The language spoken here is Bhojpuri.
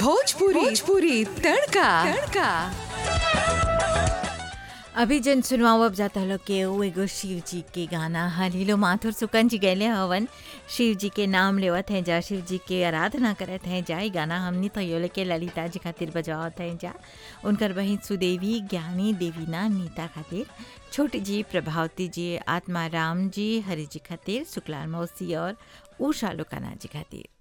भोजपुरी भोजपुरी तड़का तड़का अभी जन सुनवाओ अब जाता लोग के वो एगो शिव जी के गाना हलीलो माथुर सुकन जी गैले हवन शिव जी के नाम लेवत हैं जा शिव जी के आराधना करत हैं जा ई गाना हमनी तैयोले के ललिता जी खातिर बजावत हैं जा उनकर बहिन सुदेवी ज्ञानी देवीना नीता खातिर छोटी जी प्रभावती जी आत्मा राम जी हरि जी खातिर शुक्लाल मौसी और उषा लोकाना जी खातिर